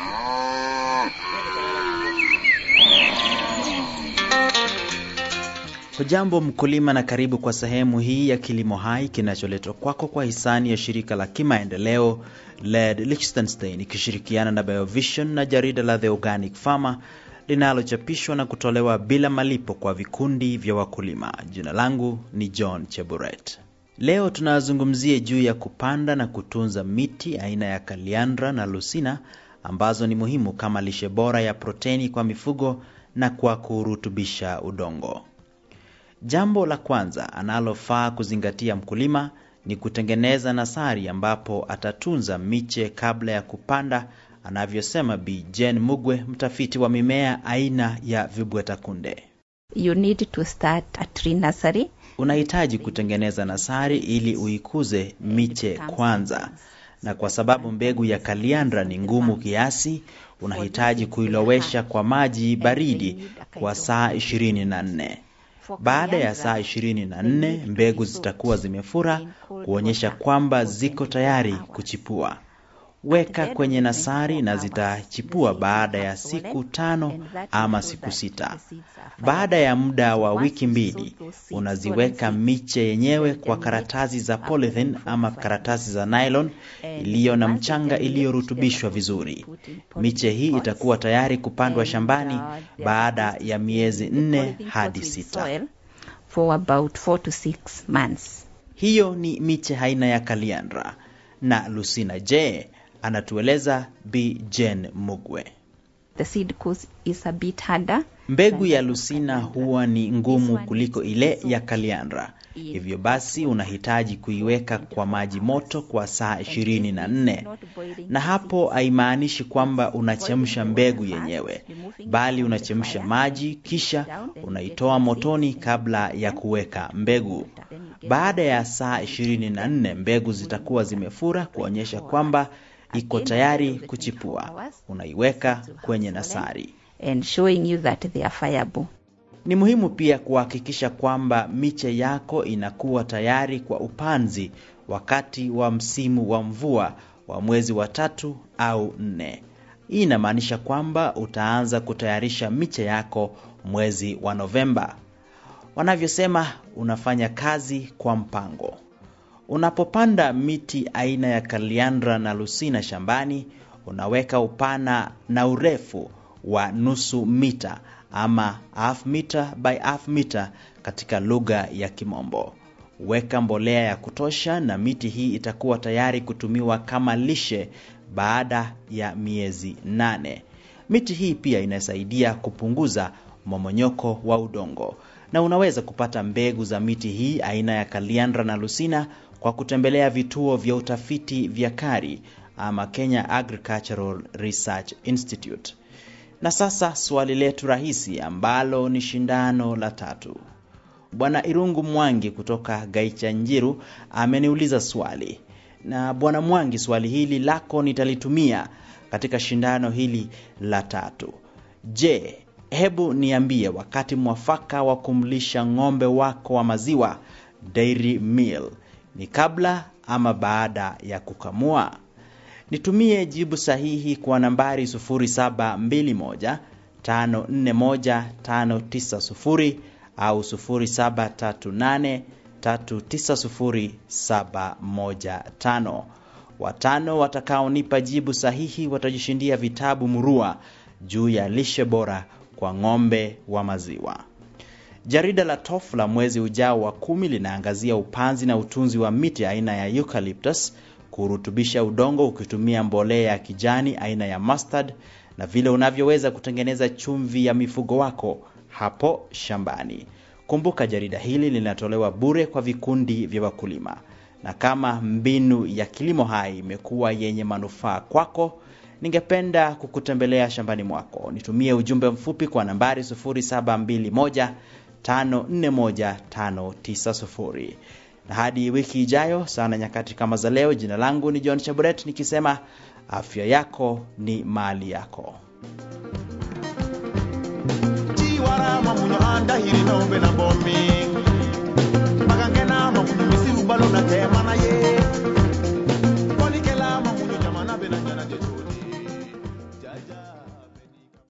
Hujambo mkulima, na karibu kwa sehemu hii ya Kilimo Hai kinacholetwa kwako kwa hisani ya shirika la kimaendeleo LED Liechtenstein ikishirikiana na Biovision na jarida la The Organic Farmer linalochapishwa na kutolewa bila malipo kwa vikundi vya wakulima. Jina langu ni John Cheburet. Leo tunazungumzia juu ya kupanda na kutunza miti aina ya kaliandra na lusina ambazo ni muhimu kama lishe bora ya proteni kwa mifugo na kwa kurutubisha udongo. Jambo la kwanza analofaa kuzingatia mkulima ni kutengeneza nasari ambapo atatunza miche kabla ya kupanda, anavyosema Bi Jane Mugwe, mtafiti wa mimea aina ya vibweta kunde. You need to start a tree nursery. Unahitaji kutengeneza nasari ili uikuze miche kwanza, na kwa sababu mbegu ya kaliandra ni ngumu kiasi, unahitaji kuilowesha kwa maji baridi kwa saa 24. Baada ya saa 24 mbegu zitakuwa zimefura kuonyesha kwamba ziko tayari kuchipua. Weka kwenye nasari na zitachipua baada ya siku tano ama siku sita. Baada ya muda wa wiki mbili, unaziweka miche yenyewe kwa karatasi za polythene ama karatasi za nylon iliyo na mchanga iliyorutubishwa vizuri. Miche hii itakuwa tayari kupandwa shambani baada ya miezi nne hadi sita. For about four to six months. Hiyo ni miche aina ya kaliandra na Lucina. Je, anatueleza Bi Jane Mugwe. The seed course is a bit harder. Mbegu ya Lucina huwa ni ngumu kuliko ile ya kaliandra, hivyo basi unahitaji kuiweka kwa maji moto kwa saa ishirini na nne na hapo haimaanishi kwamba unachemsha mbegu yenyewe, bali unachemsha maji kisha unaitoa motoni kabla ya kuweka mbegu. Baada ya saa ishirini na nne mbegu zitakuwa zimefura kuonyesha kwamba iko tayari kuchipua. Unaiweka kwenye nasari. And showing you that they are fireable. Ni muhimu pia kuhakikisha kwamba miche yako inakuwa tayari kwa upanzi wakati wa msimu wa mvua wa mwezi wa tatu au nne. Hii inamaanisha kwamba utaanza kutayarisha miche yako mwezi wa Novemba. Wanavyosema, unafanya kazi kwa mpango. Unapopanda miti aina ya kaliandra na lusina shambani, unaweka upana na urefu wa nusu mita ama half meter by half meter katika lugha ya Kimombo. Weka mbolea ya kutosha na miti hii itakuwa tayari kutumiwa kama lishe baada ya miezi nane. Miti hii pia inasaidia kupunguza momonyoko wa udongo, na unaweza kupata mbegu za miti hii aina ya kaliandra na lusina kwa kutembelea vituo vya utafiti vya KARI ama Kenya Agricultural Research Institute. Na sasa swali letu rahisi ambalo ni shindano la tatu. Bwana Irungu Mwangi kutoka Gaicha Njiru ameniuliza swali, na Bwana Mwangi, swali hili lako nitalitumia katika shindano hili la tatu. Je, hebu niambie wakati mwafaka wa kumlisha ng'ombe wako wa maziwa dairy meal ni kabla ama baada ya kukamua? Nitumie jibu sahihi kwa nambari 0721 541 590 au 0738 390 Watano watakaonipa jibu sahihi watajishindia vitabu murua juu ya lishe bora kwa ng'ombe wa maziwa. Jarida la TOF la mwezi ujao wa kumi linaangazia upanzi na utunzi wa miti aina ya eucalyptus, kurutubisha udongo ukitumia mbolea ya kijani aina ya mustard, na vile unavyoweza kutengeneza chumvi ya mifugo wako hapo shambani. Kumbuka jarida hili linatolewa bure kwa vikundi vya wakulima, na kama mbinu ya kilimo hai imekuwa yenye manufaa kwako, ningependa kukutembelea shambani mwako. Nitumie ujumbe mfupi kwa nambari 0721 541590 na hadi wiki ijayo sana nyakati kama za leo. Jina langu ni John Chaburet nikisema afya yako ni mali yako. chiwarama munyo andahiri nombe na bomi magangena mamunyo misiru balo na tema na ye